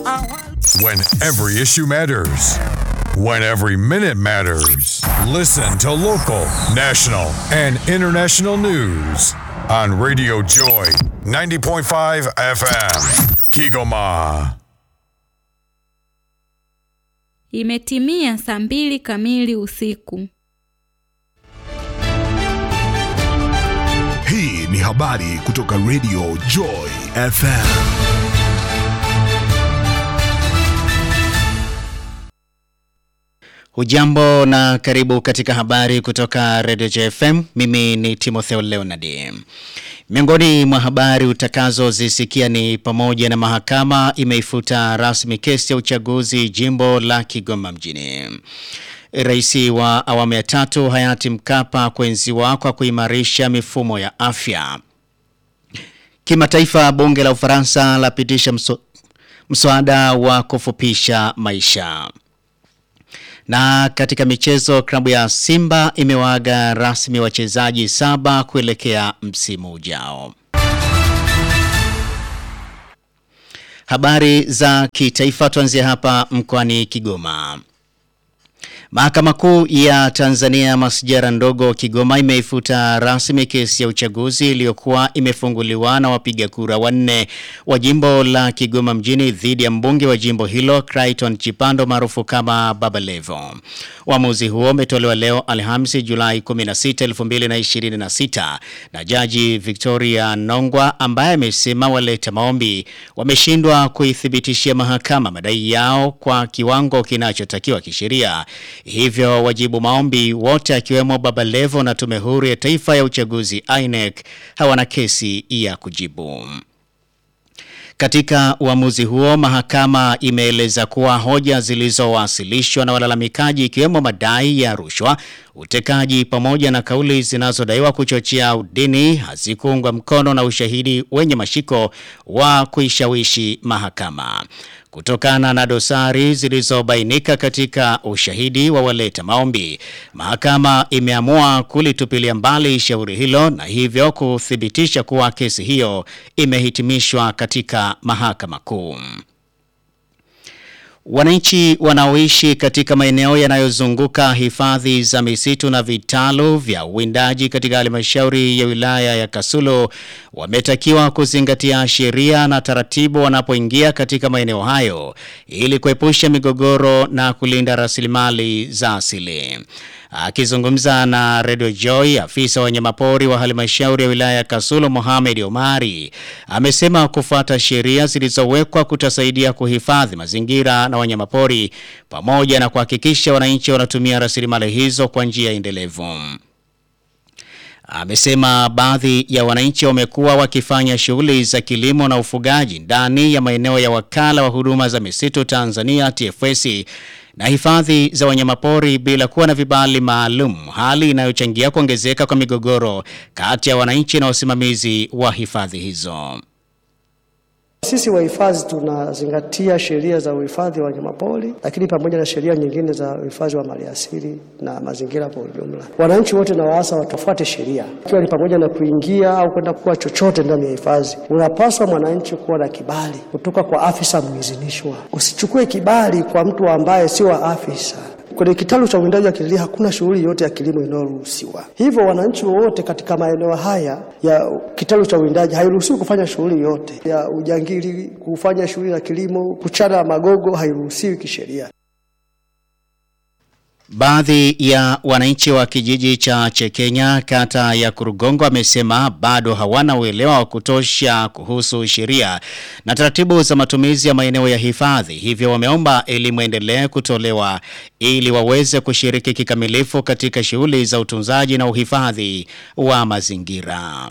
When every issue matters. When every minute matters. Listen to local, national, and international news on Radio Joy 90.5 FM. Kigoma. Imetimia saa mbili kamili usiku. Hii ni habari kutoka Radio Joy FM. Hujambo na karibu katika habari kutoka Radio JFM. Mimi ni Timotheo Leonard. Miongoni mwa habari utakazozisikia ni pamoja na mahakama imeifuta rasmi kesi ya uchaguzi jimbo la Kigoma mjini. Rais wa awamu ya tatu hayati Mkapa kuenziwa kwa kuimarisha mifumo ya afya. Kimataifa, bunge la Ufaransa lapitisha mso, mswada wa kufupisha maisha. Na katika michezo klabu ya Simba imewaaga rasmi wachezaji saba kuelekea msimu ujao. Habari za kitaifa tuanzia hapa mkoani Kigoma. Mahakama Kuu ya Tanzania masijara ndogo Kigoma imeifuta rasmi kesi ya uchaguzi iliyokuwa imefunguliwa na wapiga kura wanne wa jimbo la Kigoma mjini dhidi ya mbunge wa jimbo hilo Clayton Chipando maarufu kama Baba Levo. Uamuzi huo umetolewa leo Alhamisi Julai 16, 2026 na Jaji Victoria Nongwa ambaye amesema waleta maombi wameshindwa kuithibitishia mahakama madai yao kwa kiwango kinachotakiwa kisheria. Hivyo wajibu maombi wote akiwemo Baba Levo na Tume Huru ya Taifa ya Uchaguzi INEC hawana kesi ya kujibu. Katika uamuzi huo mahakama imeeleza kuwa hoja zilizowasilishwa na walalamikaji ikiwemo madai ya rushwa, utekaji pamoja na kauli zinazodaiwa kuchochea udini hazikuungwa mkono na ushahidi wenye mashiko wa kuishawishi mahakama. Kutokana na dosari zilizobainika katika ushahidi wa waleta maombi, mahakama imeamua kulitupilia mbali shauri hilo na hivyo kuthibitisha kuwa kesi hiyo imehitimishwa katika mahakama kuu. Wananchi wanaoishi katika maeneo yanayozunguka hifadhi za misitu na vitalu vya uwindaji katika halmashauri ya wilaya ya Kasulu wametakiwa kuzingatia sheria na taratibu wanapoingia katika maeneo hayo ili kuepusha migogoro na kulinda rasilimali za asili. Akizungumza na Radio Joy, afisa wa wanyamapori wa halmashauri ya wilaya ya Kasulu Mohamed Omari amesema kufuata sheria zilizowekwa kutasaidia kuhifadhi mazingira na wanyamapori pamoja na kuhakikisha wananchi wanatumia rasilimali hizo kwa njia endelevu. Amesema baadhi ya wananchi wamekuwa wakifanya shughuli za kilimo na ufugaji ndani ya maeneo ya wakala wa huduma za misitu Tanzania TFS na hifadhi za wanyamapori bila kuwa na vibali maalum, hali inayochangia kuongezeka kwa migogoro kati ya wananchi na wasimamizi wa hifadhi hizo. Sisi wahifadhi tunazingatia sheria za uhifadhi wa wanyamapori, lakini pamoja na sheria nyingine za uhifadhi wa maliasili na mazingira kwa ujumla. Wananchi wote na waasa watafuate sheria, ikiwa ni pamoja na kuingia au kwenda kuwa chochote ndani ya hifadhi. Unapaswa mwananchi kuwa na kibali kutoka kwa afisa mwizinishwa. Usichukue kibali kwa mtu ambaye sio afisa. Kwenye kitalu cha uwindaji wa Kilili hakuna shughuli yote ya kilimo inayoruhusiwa. Hivyo wananchi wote katika maeneo haya ya kitalu cha uwindaji hairuhusiwi kufanya shughuli yote ya ujangili, kufanya shughuli za kilimo, kuchana magogo hairuhusiwi kisheria. Baadhi ya wananchi wa kijiji cha Chekenya kata ya Kurugongo wamesema bado hawana uelewa wa kutosha kuhusu sheria na taratibu za matumizi ya maeneo ya hifadhi, hivyo wameomba elimu endelee kutolewa ili waweze kushiriki kikamilifu katika shughuli za utunzaji na uhifadhi wa mazingira.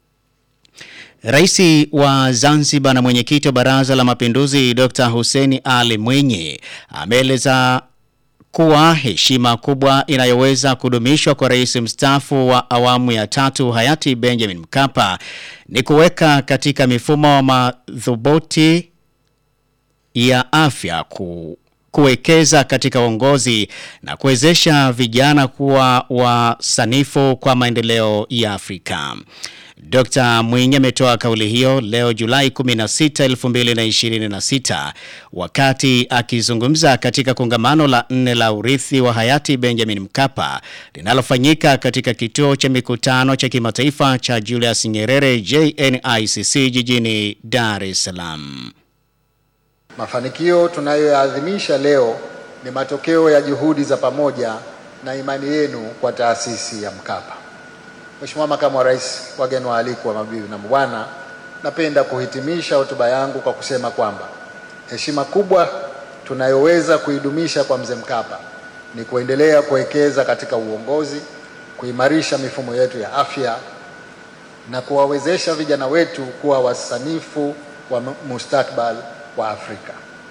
Rais wa Zanzibar na mwenyekiti wa Baraza la Mapinduzi Dr. Hussein Ali Mwinyi ameeleza kuwa heshima kubwa inayoweza kudumishwa kwa rais mstaafu wa awamu ya tatu hayati Benjamin Mkapa ni kuweka katika mifumo wa madhubuti ya afya ku kuwekeza katika uongozi na kuwezesha vijana kuwa wasanifu kwa maendeleo ya Afrika. Dr. Mwinyi ametoa kauli hiyo leo Julai 16, 2026 wakati akizungumza katika kongamano la nne la urithi wa hayati Benjamin Mkapa linalofanyika katika kituo cha mikutano cha kimataifa cha Julius Nyerere JNICC jijini Dar es Salaam. Mafanikio tunayoyaadhimisha leo ni matokeo ya juhudi za pamoja na imani yenu kwa taasisi ya Mkapa. Mheshimiwa Makamu wa Rais, wageni waalikwa, mabibi na mabwana, napenda kuhitimisha hotuba yangu kwa kusema kwamba heshima kubwa tunayoweza kuidumisha kwa Mzee Mkapa ni kuendelea kuwekeza katika uongozi, kuimarisha mifumo yetu ya afya na kuwawezesha vijana wetu kuwa wasanifu wa mustakbal wa Afrika.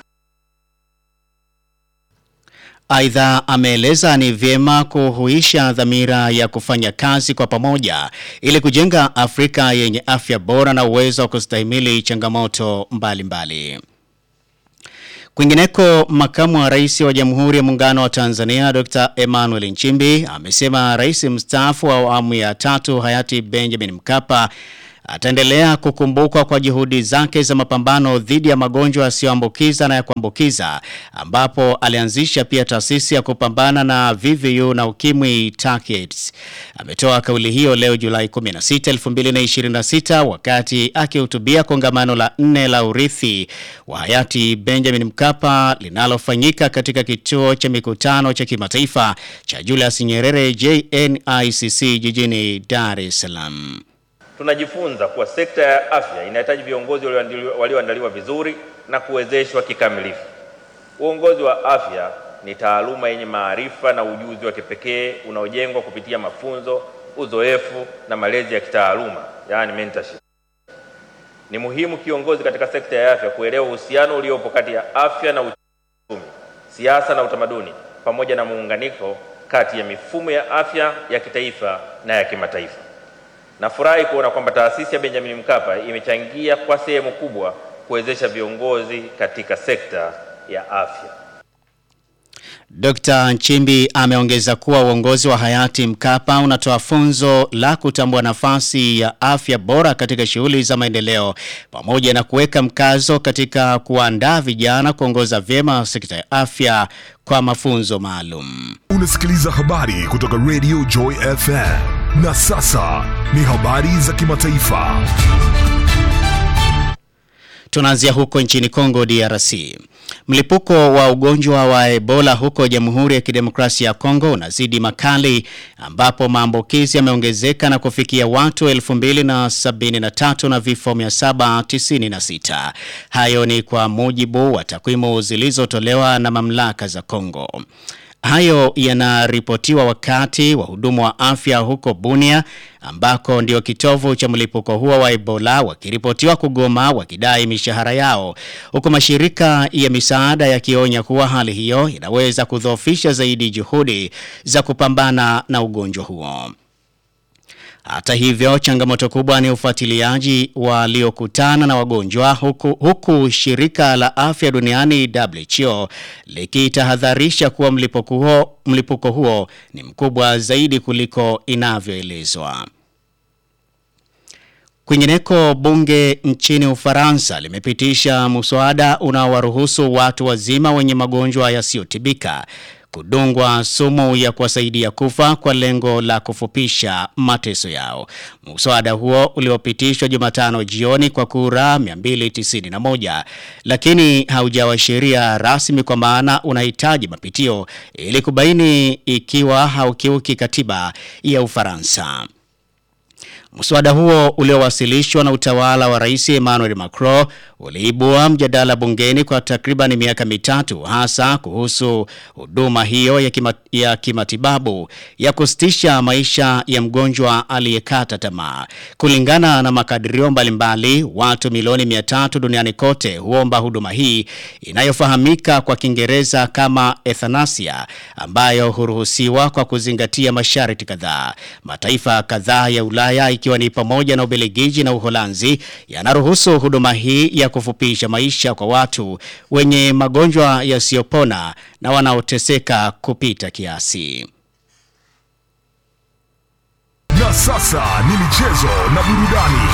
Aidha, ameeleza ni vyema kuhuisha dhamira ya kufanya kazi kwa pamoja ili kujenga Afrika yenye afya bora na uwezo wa kustahimili changamoto mbalimbali mbali. Kwingineko, makamu wa rais wa Jamhuri ya Muungano wa Tanzania Dr. Emmanuel Nchimbi amesema rais mstaafu wa awamu ya tatu hayati Benjamin Mkapa ataendelea kukumbukwa kwa juhudi zake za mapambano dhidi ya magonjwa yasiyoambukiza na ya kuambukiza ambapo alianzisha pia taasisi ya kupambana na VVU na ukimwi TACAIDS. Ametoa kauli hiyo leo Julai 16, 2026 wakati akihutubia kongamano la nne la urithi wa hayati Benjamin Mkapa linalofanyika katika kituo cha mikutano cha kimataifa cha Julius Nyerere JNICC jijini Dar es Salaam. Tunajifunza kuwa sekta ya afya inahitaji viongozi walioandaliwa vizuri na kuwezeshwa kikamilifu. Uongozi wa afya ni taaluma yenye maarifa na ujuzi wa kipekee unaojengwa kupitia mafunzo, uzoefu na malezi ya kitaaluma, yaani mentorship. Ni muhimu kiongozi katika sekta ya afya kuelewa uhusiano uliopo kati ya afya na uchumi, siasa na utamaduni, pamoja na muunganiko kati ya mifumo ya afya ya kitaifa na ya kimataifa. Nafurahi kuona kwamba taasisi ya Benjamin Mkapa imechangia kwa sehemu kubwa kuwezesha viongozi katika sekta ya afya. Dr. Nchimbi ameongeza kuwa uongozi wa hayati Mkapa unatoa funzo la kutambua nafasi ya afya bora katika shughuli za maendeleo pamoja na kuweka mkazo katika kuandaa vijana kuongoza vyema sekta ya afya kwa mafunzo maalum. Unasikiliza habari kutoka Radio Joy FM. Na sasa ni habari za kimataifa. Tunaanzia huko nchini Kongo DRC. Mlipuko wa ugonjwa wa Ebola huko Jamhuri ya Kidemokrasia ya Kongo unazidi makali ambapo maambukizi yameongezeka na kufikia watu 2073 na vifo 796. Hayo ni kwa mujibu wa takwimu zilizotolewa na mamlaka za Kongo. Hayo yanaripotiwa wakati wahudumu wa afya huko Bunia ambako ndio kitovu cha mlipuko huo wa Ebola wakiripotiwa kugoma wakidai mishahara yao huku mashirika ya misaada yakionya kuwa hali hiyo inaweza kudhoofisha zaidi juhudi za kupambana na ugonjwa huo. Hata hivyo, changamoto kubwa ni ufuatiliaji waliokutana na wagonjwa huku, huku shirika la afya duniani WHO likitahadharisha kuwa mlipuko huo, mlipuko huo ni mkubwa zaidi kuliko inavyoelezwa. Kwingineko, bunge nchini Ufaransa limepitisha mswada unaowaruhusu watu wazima wenye magonjwa yasiyotibika kudungwa sumu ya kuwasaidia kufa kwa lengo la kufupisha mateso yao. Mswada huo uliopitishwa Jumatano jioni kwa kura 291 lakini haujawa sheria rasmi kwa maana unahitaji mapitio ili kubaini ikiwa haukiuki katiba ya Ufaransa. Mswada huo uliowasilishwa na utawala wa Rais Emmanuel Macron uliibua mjadala bungeni kwa takriban miaka mitatu hasa kuhusu huduma hiyo ya, kima, ya kimatibabu ya kusitisha maisha ya mgonjwa aliyekata tamaa. Kulingana na makadirio mbalimbali, watu milioni 300 duniani kote huomba huduma hii inayofahamika kwa Kiingereza kama euthanasia ambayo huruhusiwa kwa kuzingatia masharti kadhaa. Mataifa kadhaa ya Ulaya ikiwa ni pamoja na Ubelgiji na Uholanzi yanaruhusu huduma hii ya kufupisha maisha kwa watu wenye magonjwa yasiyopona na wanaoteseka kupita kiasi. Na sasa ni michezo na burudani.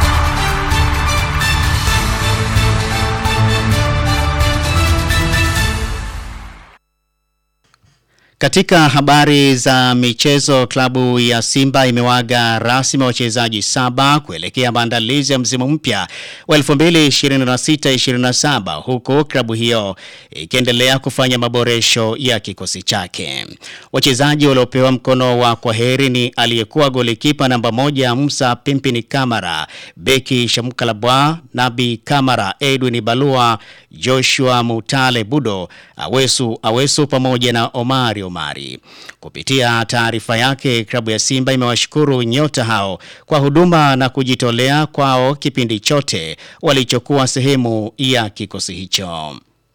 Katika habari za michezo, klabu ya Simba imewaga rasmi wachezaji saba kuelekea maandalizi ya msimu mpya wa 2026-27 huku klabu hiyo ikiendelea kufanya maboresho ya kikosi chake. Wachezaji waliopewa mkono wa kwaheri ni aliyekuwa golikipa namba moja Musa Pimpini Kamara, beki Shamkalabwa, Nabi Kamara, Edwin Balua, Joshua Mutale Budo, Awesu Awesu pamoja na Omari Omari. Kupitia taarifa yake, klabu ya Simba imewashukuru nyota hao kwa huduma na kujitolea kwao kipindi chote walichokuwa sehemu ya kikosi hicho.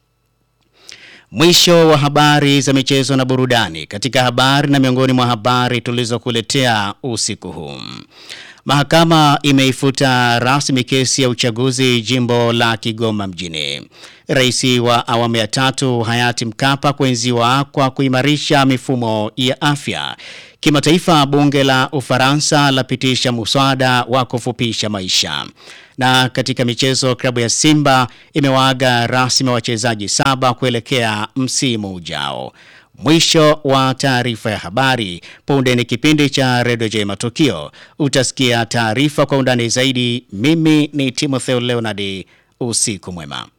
Mwisho wa habari za michezo na burudani. Katika habari na miongoni mwa habari tulizokuletea usiku huu. Mahakama imeifuta rasmi kesi ya uchaguzi jimbo la Kigoma mjini. Rais wa awamu ya tatu hayati Mkapa kuenziwa kwa kuimarisha mifumo ya afya. Kimataifa, bunge la Ufaransa lapitisha muswada wa kufupisha maisha. Na katika michezo, klabu ya Simba imewaaga rasmi wachezaji saba kuelekea msimu ujao. Mwisho wa taarifa ya habari. Punde ni kipindi cha Redio J Matukio. Utasikia taarifa kwa undani zaidi. Mimi ni Timotheo Leonard. Usiku mwema.